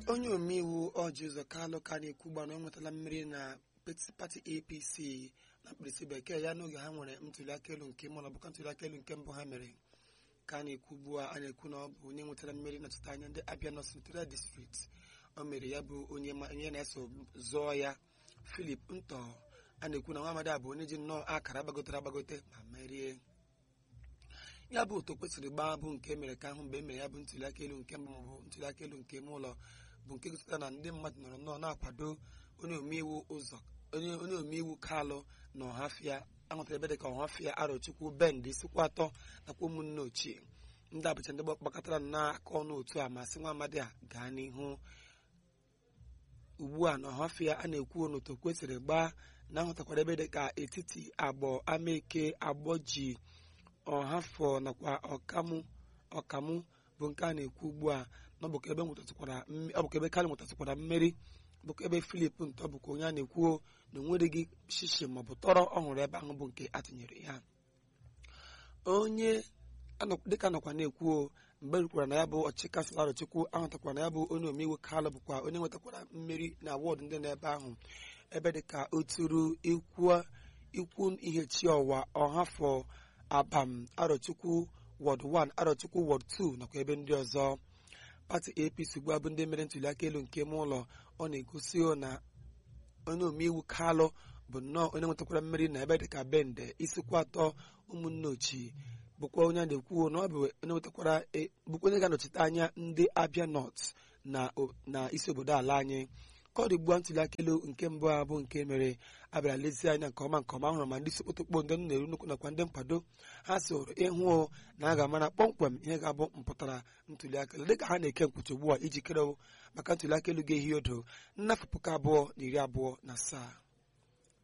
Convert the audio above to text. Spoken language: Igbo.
onye omeiwu ọji ụzọ kalụ ka na-ekwugba na ọ nwetala mmeri na pati apc na mkpirisi bekee ya n'oge ha nwere ntụliaka elu nke mbụ na ọbụka ntụliaka elu nke mbụ ha mere ka a na-ekwu ugbu a a na-ekwu na ọ bụ onye nwetara mmeri nọchite anya ndị abịa nọs senatorial district o mere ya bụ onye onye na-eso zọọ ya filip ntọ a na-ekwu na nwa amadi a bụ onye ji nnọọ akara gbagotere agbagote ma merie ya bụ otu kwesịrị gbaa bụ nke mere ka ahụ mgbe e mere ya bụ ntụliaka elu nke mbụ maọbụ ntụliaka elu nke ime ụlọ bụ nke gosipụtara na ndị mmadụ nọrọ nnọọ na-akwado onye omeiwu ụzọ onye onye omeiwu kalụ na ọhafịa ahụtara ebe dịka ọhafịa arọchukwu bend sikwa atọ nakwa ụmụnne ochie ndị abụcha ndị gbakọtara n'aka ọnụ otu a ma sị nwa amadi a gaa n'ihu ugbu a na ọhafịa a na-ekwu n'otu kwesịrị gbaa na ahụtakwara ebe dịka etiti agbọ amaeke agbọ ji ọhafọ nakwa ọkamụ ọkamụ bụ nke a na-ekwu ugbu a na ọ bụ ka ebe nwetatakwara ọ bụ ka ebe kalị nwetatakwara mmeri bụkwa ebe filip ntọ bụkwa onye a na-ekwu na onwereghị shishi maọbụ tọrọ ọhụrụ ebe ahụ bụ nke atụnyere ya onye dịka nọkwa na-ekwu mgbe rukwara na ya bụ ọchịchị kansụl arọchukwu ahụtakwara na ya bụ onye omeiwu kalụ bụkwa onye nwetakwara mmeri na wọdụ ndị nọ ebe ahụ ebe dịka oturu ikwu ihe chi ọwa ọhafọ abam arọchukwu wọd 1 arọchukwu wọd 2 nakwa ebe ndị ọzọ pati apc ugbu a bụ ndị mere ntụliaka elu nke ime ụlọ ọ na-egosi na onye omeiwu kalụ bụ nnọọ onye nwetakwara mmeri na ebe dịka bende isikwa atọ ụmụnne ochie bụkwa onye a na-ekwu na ọ bụ onye nwetakwara bụkwa onye ga-anọchite anya ndị abịa nọt na isi obodo ala anyị ka ọ dị ugbu a ntụliaka elu nke mbụ a bụ nke mere abịara lezie anya nke ọma nke ọma hụrụ ma ndị isi kpotokpo ndị na-eru nnukwu nakwa ndị nkwado ha soro ịhụ na a ga-amara kpọmkwem ihe ga-abụ mpụtara ntụliaka elu dịka ha na-eke nkwuchi ugbu a iji kere maka ntụliaka elu ga-ehi odo nnafọ puku abụọ na iri abụọ na asaa